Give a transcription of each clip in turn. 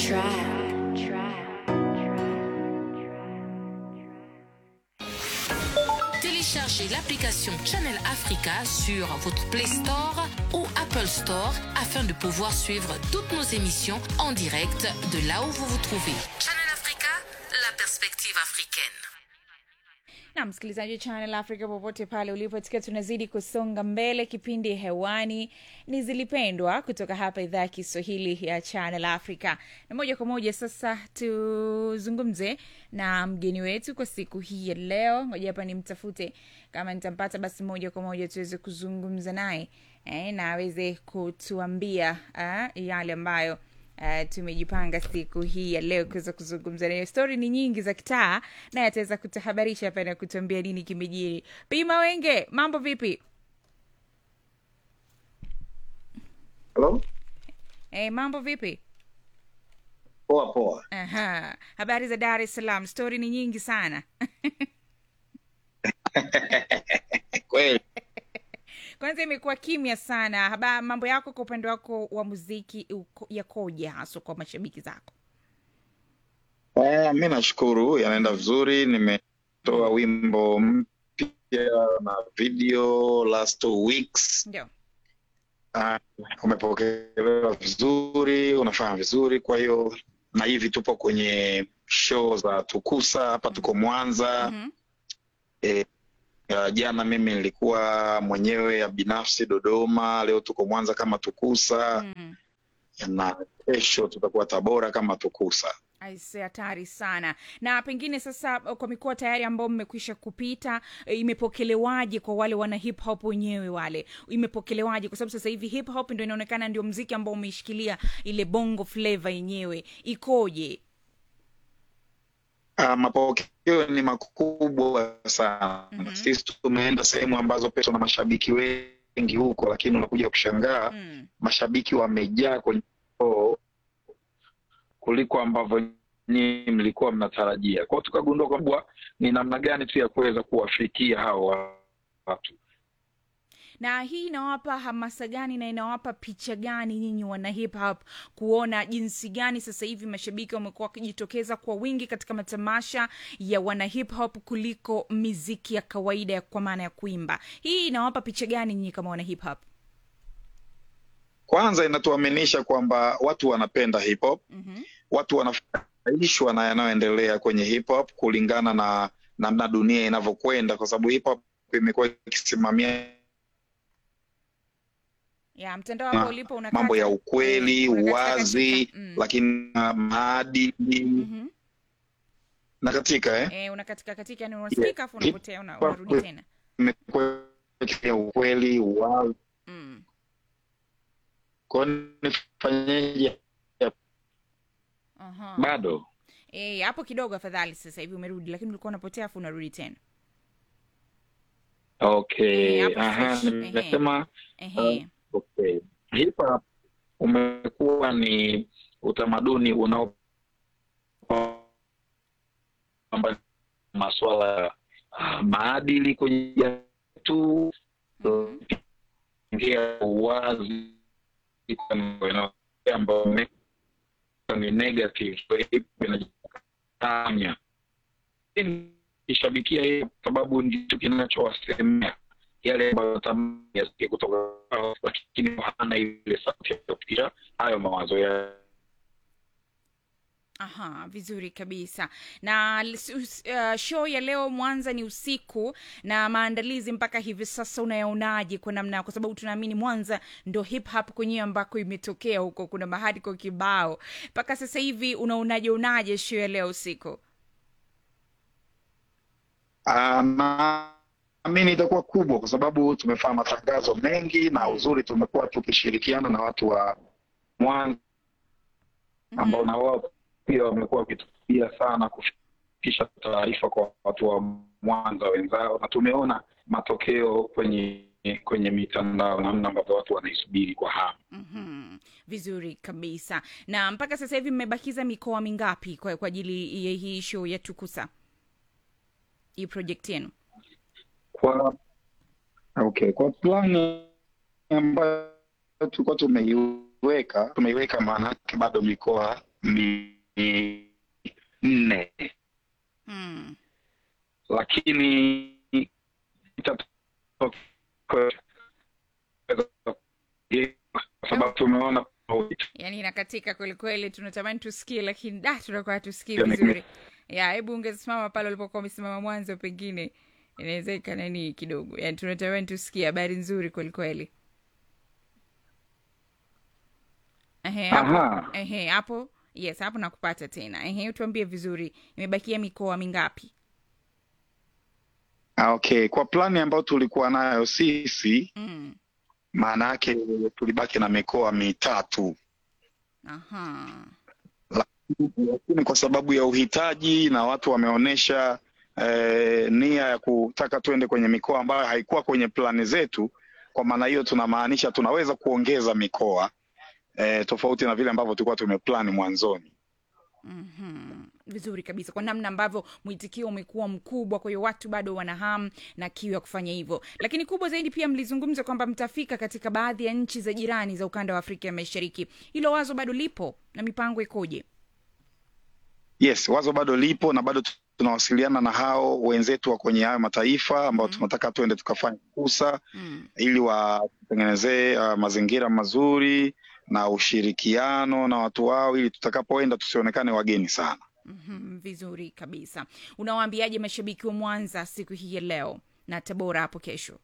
Téléchargez l'application Channel Africa sur votre Play Store ou Apple Store afin de pouvoir suivre toutes nos émissions en direct de là où vous vous trouvez. Channel Africa, la perspective africaine. na msikilizaji wa channel africa popote pale ulipo tukiwa tunazidi kusonga mbele kipindi hewani ni zilipendwa kutoka hapa idhaa ya kiswahili ya channel africa na moja kwa moja sasa tuzungumze na mgeni wetu kwa siku hii ya leo ngoja hapa nimtafute kama nitampata basi moja kwa moja tuweze kuzungumza naye eh, na aweze kutuambia uh, yale ambayo Uh, tumejipanga siku hii ya leo kuweza kuzungumza nayo stori ni nyingi za kitaa naye ataweza kutuhabarisha hapa na kutuambia nini kimejiri pima wenge mambo vipi Hello? hey, mambo vipi Poa poa. Aha. habari za dar es salaam stori ni nyingi sana Kweli. kwanza imekuwa kimya sana Haba, mambo yako kwa upande wako wa muziki uko- yakoje haswa kwa mashabiki zako Eh, mi nashukuru yanaenda vizuri. Nimetoa wimbo mpya na video last two weeks. ndio Ah, umepokelewa vizuri, unafanya vizuri. Kwa hiyo na hivi tupo kwenye show za Tukusa hapa, tuko Mwanza. Mhm. Eh, ya jana mimi nilikuwa mwenyewe ya binafsi Dodoma, leo tuko Mwanza kama Tukusa Mm. na kesho tutakuwa Tabora kama Tukusa. aise hatari sana na pengine sasa kwa mikoa tayari ambao mmekwisha kupita e, imepokelewaje kwa wale wana hip hop wenyewe wale imepokelewaje kwa sababu sasa hivi hip hop ndo inaonekana ndio mziki ambao umeishikilia ile bongo flava yenyewe ikoje Uh, mapokeo ni makubwa sana. Mhm. Sisi tumeenda sehemu ambazo pia tuna mashabiki wengi huko, lakini unakuja kushangaa mm. mashabiki wamejaa kwenye show kuliko ambavyo nyinyi mlikuwa mnatarajia. Kwa hiyo tukagundua kwamba ni namna gani tu ya kuweza kuwafikia hao watu. na hii inawapa hamasa gani na inawapa picha gani nyinyi wana hip hop kuona jinsi gani sasa hivi mashabiki wamekuwa wakijitokeza kwa wingi katika matamasha ya wana hip hop kuliko miziki ya kawaida ya kwa maana ya kuimba hii inawapa picha gani nyinyi kama wana hip hop Kwanza inatuaminisha kwamba watu wanapenda hip hop, mm-hmm. watu wanafurahishwa na yanayoendelea kwenye hip hop kulingana na namna dunia inavyokwenda, kwa sababu hip hop imekuwa ikisimamia ya mtandao wako Ma- ulipo unakata- mambo ya ukweli, eh, unakatika uwazi, katika. Mm. lakini na maadili Mhm. na katika eh, Eh, unakatika katika yani unasikika afu Hip unapotea una- hop unarudi tena imekuwa ikisimamia ukweli, uwazi. mm. Kwa hiyo nifanyeje? Aha. Bado Eh, hapo kidogo afadhali sasa hivi umerudi lakini ulikuwa unapotea afu unarudi tena okay. Eh, hapo Aha, fresh. Ehe. nimesema Ehe. okay. Hip hop umekuwa ni utamaduni unao kwamba masuala ya ah, maadili kwenye jamii tu Mhm. ingia uwazi kwa mambo yanayo- ambayo me- ni negative kwa hiyo inajitanya ishabikia hiyo kwa sababu ndicho kinachowasemea yale ambayo natamani yasikie kutoka kwao, lakini hana ile sauti ya kufikisha hayo mawazo ya aha vizuri kabisa na l- s- uh, show ya leo mwanza ni usiku na maandalizi mpaka hivi sasa unayaonaje kwa namna kwa sababu tunaamini mwanza ndo hip hop kwenyewe ambako imetokea huko kuna mahadi kwa kibao mpaka sasa hivi unaonaje unaje show ya leo usiku Ah, naamini itakuwa kubwa kwa sababu tumefanya matangazo mengi na uzuri tumekuwa tukishirikiana na watu wa Mwanza ambao na wao pia wamekuwa wakituia sana kufikisha taarifa kwa watu wa Mwanza wenzao, na tumeona matokeo kwenye kwenye mitandao, namna ambavyo watu wanaisubiri kwa hamu. mm vizuri kabisa na mpaka sasa hivi mmebakiza mikoa mingapi kwa, kwa ajili ya hii show ya tukusa hii project yenu Kwa okay, kwa plani ambayo tulikuwa tumeiweka tumeiweka, maana yake bado mikoa minne Mm. lakini itatoka kwa sababu tumeona yaani inakatika kwelikweli tunatamani tusikie lakini da tunakuwa hatusikii Yaani vizuri ya hebu ungesimama pale ulipokuwa umesimama mwanzo pengine inaweza ikanani kidogo yaani tunatamani tusikie habari nzuri kwelikweli Ehe, hapo Aha. ehe, hapo yes hapo nakupata tena ehe tuambie vizuri imebakia mikoa mingapi Ah, okay kwa plani ambayo tulikuwa nayo sisi mm. maana yake tulibaki na mikoa mitatu aha lakini kwa sababu ya uhitaji na watu wameonyesha eh, nia ya kutaka tuende kwenye mikoa ambayo haikuwa kwenye plani zetu. Kwa maana hiyo tunamaanisha tunaweza kuongeza mikoa eh, tofauti na vile ambavyo tulikuwa tumeplani mwanzoni. Mhm. vizuri kabisa kwa namna ambavyo mwitikio umekuwa mkubwa kwa hiyo watu bado wana hamu na kiu ya kufanya hivyo lakini kubwa zaidi pia mlizungumza kwamba mtafika katika baadhi ya nchi za jirani za ukanda wa afrika ya mashariki hilo wazo bado lipo na mipango ikoje Yes, wazo bado lipo na bado tunawasiliana na hao wenzetu wa kwenye hayo mataifa ambao Mhm. tunataka tuende tukafanya fursa mm. ili watengenezee uh, mazingira mazuri na ushirikiano na watu wao ili tutakapoenda tusionekane wageni sana. mm vizuri kabisa unawaambiaje mashabiki wa mwanza siku hii ya leo na tabora hapo kesho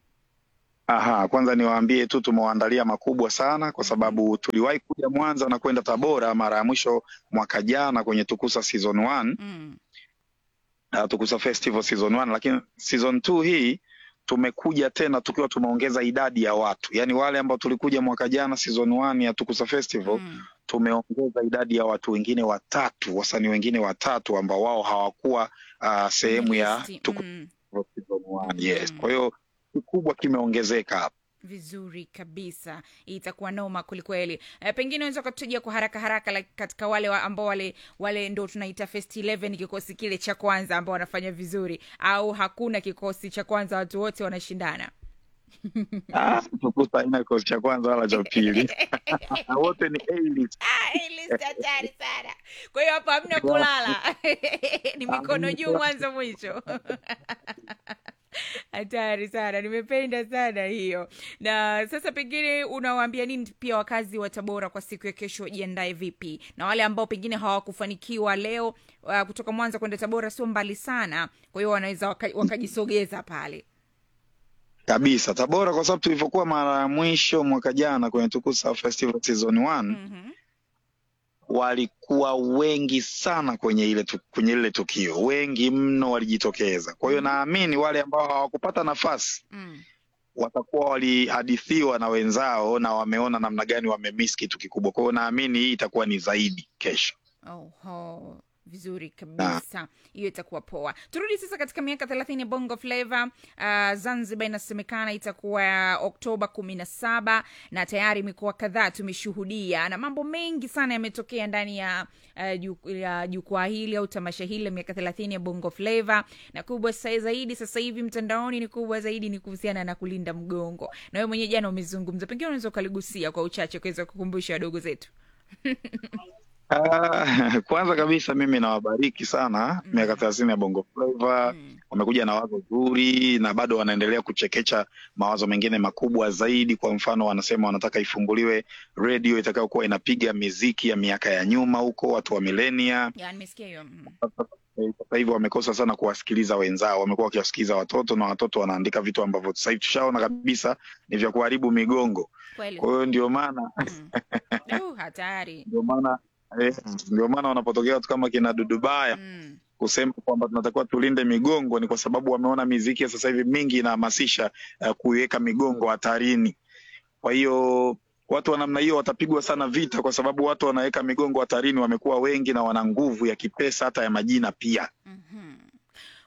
Aha, kwanza niwaambie tu tumewaandalia makubwa sana kwa sababu tuliwahi kuja Mwanza na kwenda Tabora mara ya mwisho mwaka jana kwenye Tukusa season 1, mm. uh, Tukusa Festival season 1, lakini season 2 hii tumekuja tena tukiwa tumeongeza idadi ya watu, yaani wale ambao tulikuja mwaka jana season 1 ya Tukusa Festival Mm. tumeongeza idadi ya watu wengine watatu, wasanii wengine watatu ambao wao hawakuwa uh, sehemu ya Listi. Tukusa mm. season 1. Yes, Mm. kwa hiyo kikubwa kimeongezeka hapa. vizuri kabisa itakuwa noma kwelikweli e, pengine unaweza ukatutajia kwa haraka haraka like, katika wale wa, ambao wale wale ndo tunaita first 11 kikosi kile cha kwanza ambao wanafanya vizuri au hakuna kikosi cha kwanza watu wote wanashindana Ah, Tukusa haina kikosi cha kwanza wala cha pili, wote ni A-list. Ah, hii list hatari sana kwa hiyo hapo hamna kulala ni mikono juu mwanzo mwisho hatari sana nimependa sana hiyo na sasa pengine unawaambia nini pia wakazi wa tabora kwa siku ya kesho wajiandae vipi na wale ambao pengine hawakufanikiwa leo uh, kutoka mwanza kwenda tabora sio mbali sana kwa hiyo wanaweza waka- wakajisogeza pale kabisa Tabora, kwa sababu tulivyokuwa mara ya mwisho mwaka jana kwenye Tukusa Festival season 1 mm-hmm. walikuwa wengi sana kwenye ile tu, kwenye ile tukio, wengi mno walijitokeza. Kwa hiyo naamini wale ambao hawakupata nafasi mm. watakuwa walihadithiwa na wenzao na wameona namna gani wamemiss kitu kikubwa. Kwa hiyo naamini hii itakuwa ni zaidi kesho. Oho, vizuri kabisa hiyo itakuwa poa turudi sasa katika miaka thelathini ya bongo flava uh, zanzibar inasemekana itakuwa oktoba kumi na saba na tayari mikoa kadhaa tumeshuhudia na mambo mengi sana yametokea ndani ya uh, ju- ya jukwaa hili au tamasha hili la miaka thelathini ya bongo flava na kubwa sa- zaidi sasa hivi mtandaoni ni kubwa zaidi ni kuhusiana na kulinda mgongo na wewe mwenyewe jana umezungumza pengine unaweza ukaligusia kwa uchache kuweza kukumbusha wadogo zetu Ah, kwanza kabisa mimi nawabariki sana Mm. miaka thelathini ya Bongo Flava mm. wamekuja na wazo zuri na bado wanaendelea kuchekecha mawazo mengine makubwa zaidi. Kwa mfano, wanasema wanataka ifunguliwe redio itakayokuwa inapiga miziki ya miaka ya nyuma huko, watu wa milenia. ya nimesikia hiyo mm. Eh, Sasa hivi wamekosa sana kuwasikiliza wenzao, wamekuwa wakiwasikiliza watoto na watoto wanaandika vitu ambavyo sasa hivi tushaona kabisa ni vya kuharibu migongo. kweli Kwa hiyo ndio maana Mm. Uh, hatari ndio maana eh, ndio maana wanapotokea watu kama kina Dudubaya mm. kusema kwamba tunatakiwa tulinde migongo ni kwa sababu wameona miziki ya sasa hivi mingi inahamasisha uh, kuiweka migongo hatarini. Kwa hiyo watu wa namna hiyo watapigwa sana vita, kwa sababu watu wanaweka migongo hatarini wamekuwa wengi na wana nguvu ya kipesa hata ya majina pia. Mhm.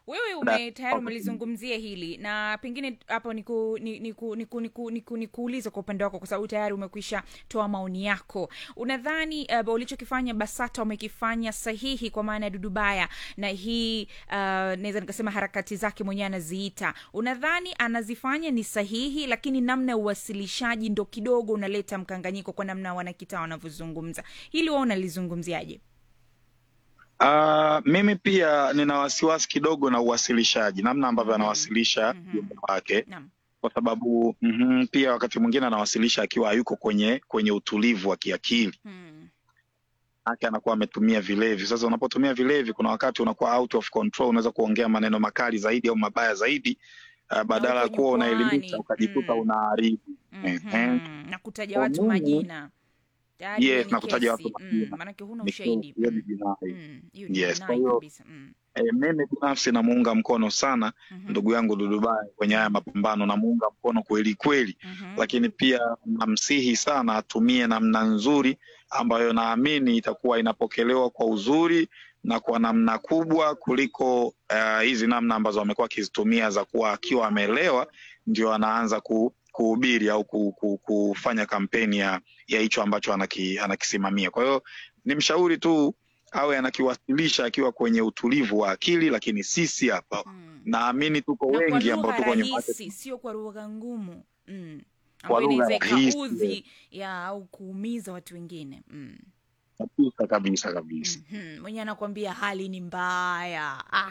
wewe ume tayari umelizungumzia hili na pengine hapo niku, ni- niku, niku, niku, niku, nikuulize kwa upande wako kwa sababu tayari umekwisha toa maoni yako unadhani uh, ulichokifanya basata wamekifanya sahihi kwa maana ya dudubaya na hii uh, naweza nikasema harakati zake mwenyewe anaziita unadhani anazifanya ni sahihi lakini namna ya uwasilishaji ndo kidogo unaleta mkanganyiko kwa namna wanakitaa wanavyozungumza hili wao unalizungumziaje Uh, mimi pia nina wasiwasi kidogo na uwasilishaji, namna ambavyo anawasilisha ujumbe wake, naam kwa sababu mhm, pia wakati mwingine anawasilisha akiwa hayuko kwenye kwenye utulivu wa kiakili hmm. ake anakuwa ametumia vilevi. Sasa unapotumia vilevi, kuna wakati unakuwa out of control, unaweza kuongea maneno makali zaidi au mabaya zaidi uh, badala ya uko kuwa jukwaani. unaelimisha ukajikuta Mm. unaharibu. Ehe. mm-hmm. na kutaja Kwa watu mimi- majina Tayari Yes, hiyo ni na kutaja kesi. watu majina. mm, maanake huna Ni ushahidi hiyo ni Mm, jinai. mm, hiyo ni Yes, kwa jinai hiyo kabisa mm. E, mimi binafsi namuunga mkono sana Mhm, ndugu yangu Dudubai kwenye haya mapambano, namuunga mkono kweli kweli, mhm. lakini pia namsihi sana atumie namna nzuri ambayo naamini itakuwa inapokelewa kwa uzuri na kwa namna kubwa kuliko uh, hizi namna ambazo amekuwa akizitumia za kuwa akiwa amelewa ndio anaanza ku, kuhubiri au ku, ku, kufanya kampeni ya ya hicho ambacho anaki, anakisimamia. Kwa hiyo ni mshauri tu awe anakiwasilisha akiwa kwenye utulivu wa akili, lakini sisi hapa Mm. naamini tuko na kwa wengi ambao lugha tuko nyuma yake rahisi sio kwa lugha ngumu mm. Kwa ambayo lugha inaweza rahisi. ikaudhi ya au kuumiza watu wengine mm. kabisa kabisa kabisa. Mhm, mwenye anakwambia hali ni mbaya Ah.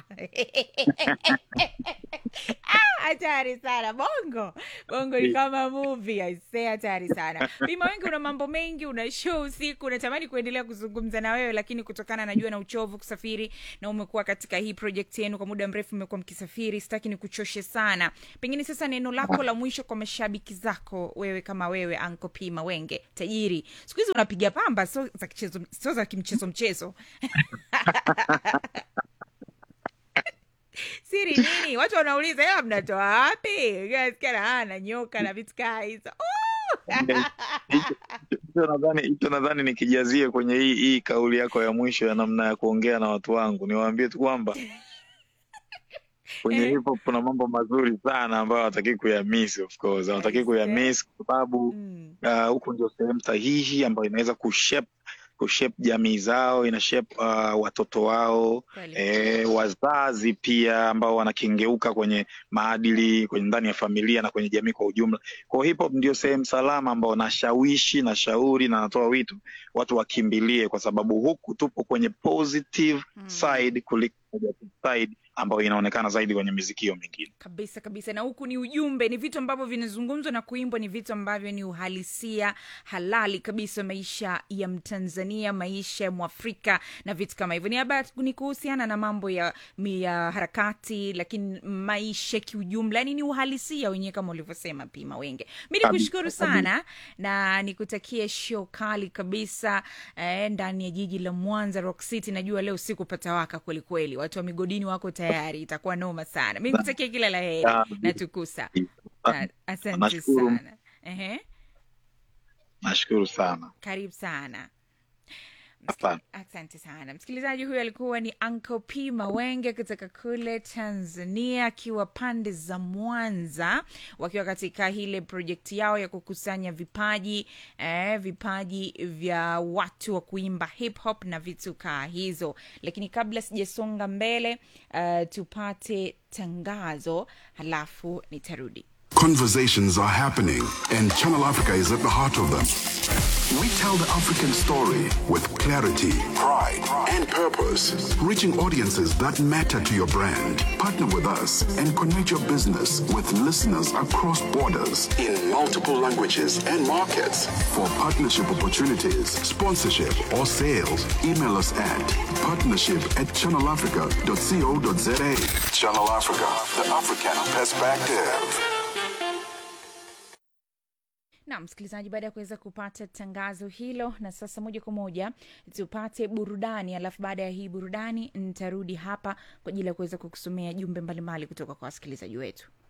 Ah, hatari sana bongo bongo ni kama movie aisee hatari sana bima wengi una mambo mengi una show usiku unatamani kuendelea kuzungumza na wewe lakini kutokana najua na uchovu kusafiri na umekuwa katika hii project yenu kwa muda mrefu mmekuwa mkisafiri sitaki ni kuchoshe sana pengine sasa neno lako la mwisho kwa mashabiki zako wewe kama wewe anko p mawenge tajiri siku hizi unapiga pamba sio za kichezo sio za kimchezo mchezo siri nini watu wanauliza hela mnatoa wapi gaskana na nyoka na vitu kaa hizo Hicho nadhani hicho nadhani nikijazie kwenye hii hii kauli yako ya mwisho ya namna ya kuongea na watu wangu, niwaambie tu kwamba kwenye Eh. hip hop kuna mambo mazuri sana ambayo hawataki kuyamiss, of course hawataki Aise. kuyamiss kwa sababu Mm, uh, huku ndio sehemu sahihi ambayo inaweza kushape kushape jamii zao, ina shape uh, watoto wao kweli. e, wazazi pia ambao wanakengeuka kwenye maadili kwenye ndani ya familia na kwenye jamii kwa ujumla. Kwa hiyo hip hop ndio sehemu salama ambao nashawishi na shauri na natoa wito watu wakimbilie, kwa sababu huku tupo kwenye positive Mm. side kuliko negative side ambayo inaonekana zaidi kwenye miziki hiyo mingine. kabisa kabisa na huku ni ujumbe ni vitu ambavyo vinazungumzwa na kuimbwa ni vitu ambavyo ni uhalisia halali kabisa maisha ya mtanzania maisha ya mwafrika na vitu kama hivyo ni haba ni kuhusiana na mambo ya, mi- ya harakati lakini maisha kiujumla yani ni uhalisia wenyewe kama ulivyosema pima wenge mi Kabisa, nikushukuru kabisa. sana na nikutakie show kali kabisa eh, ndani ya jiji la mwanza rock city najua leo siku patawaka kwelikweli watu wa migodini wako tayari itakuwa noma sana mi nikutakia kila la heri Ah, na tukusa Ah, Na- asante nashukuru. sana Ehe, Nashukuru sana, karibu sana asante. asante sana msikilizaji huyu alikuwa ni Uncle P mawenge kutoka kule tanzania akiwa pande za mwanza wakiwa katika ile projekti yao ya kukusanya vipaji eh, vipaji vya watu wa kuimba hip hop na vitu kaa hizo lakini kabla sijasonga mbele uh, tupate tangazo halafu nitarudi Conversations are happening, and Channel Africa is at the heart of them. We tell the African story with clarity, pride, and purpose, reaching audiences that matter to your brand. Partner with us and connect your business with listeners across borders in multiple languages and markets. For partnership opportunities, sponsorship, or sales, email us at partnership at channelafrica.co.za. Channel Africa, the African perspective. na msikilizaji baada ya kuweza kupata tangazo hilo na sasa moja kwa moja tupate burudani alafu baada ya hii burudani nitarudi hapa kwa ajili ya kuweza kukusomea jumbe mbalimbali kutoka kwa wasikilizaji wetu